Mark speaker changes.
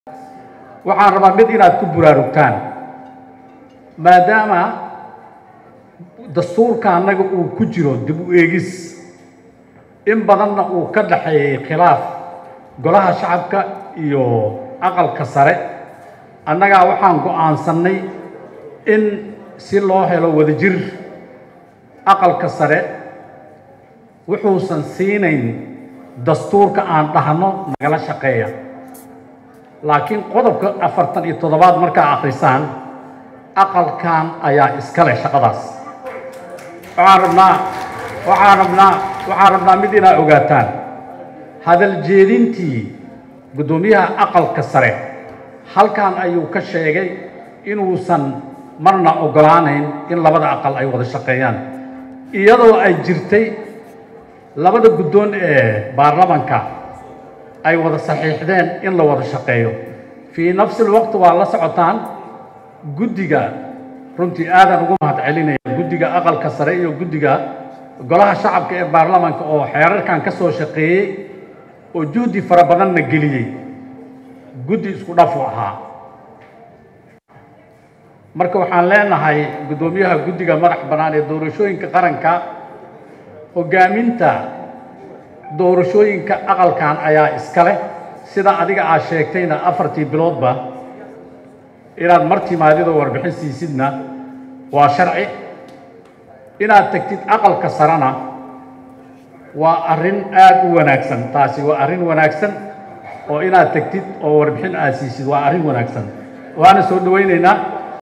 Speaker 1: waxaan rabaa mid inaad ku buraarugtaan maadaama dastuurka annaga uu ku jiro dib u eegis in badanna uu ka dhaxeeyey khilaaf golaha shacabka iyo aqalka sare annagaa waxaan go'aansannay in si loo helo wadajir aqalka sare wuxuusan siinayn dastuurka aan dhahno nagala shaqeeya laakiin qodobka afartan iyo toddobaad markaa akhrisaan aqalkan ayaa iska leh shaqadaas waxaan rabnaa waxaan rabnaa waxaan rabnaa mid inaa ogaataan hadal jeedintii guddoomiyaha aqalka sare halkan ayuu ka sheegay inuusan marna oggolaanayn in labada aqal ay wada shaqeeyaan iyadoo ay jirtay labada guddoon ee baarlamanka ay wada saxiixdeen in la wada shaqeeyo fii nafsi lwaqti waa la socotaan guddiga runtii aadan ugu mahad celinaya guddiga aqalka sare iyo guddiga golaha shacabka ee baarlamanka oo xeerarkan ka soo shaqeeyey oo juhdi fara badanna geliyey guddi isku dhafu ahaa marka waxaan leenahay guddoomiyaha guddiga madax bannaan ee doorashooyinka qaranka hoggaaminta doorashooyinka aqalkan ayaa iska leh sida adiga aad sheegtayna afartii biloodba inaad mar timaadidoo warbixin siisidna waa sharci inaad tegtid aqalka sarena waa arrin aad u wanaagsan taasi waa arrin wanaagsan oo inaad tegtid oo warbixin aad siisid waa arrin wanaagsan waana soo dhowaynaynaa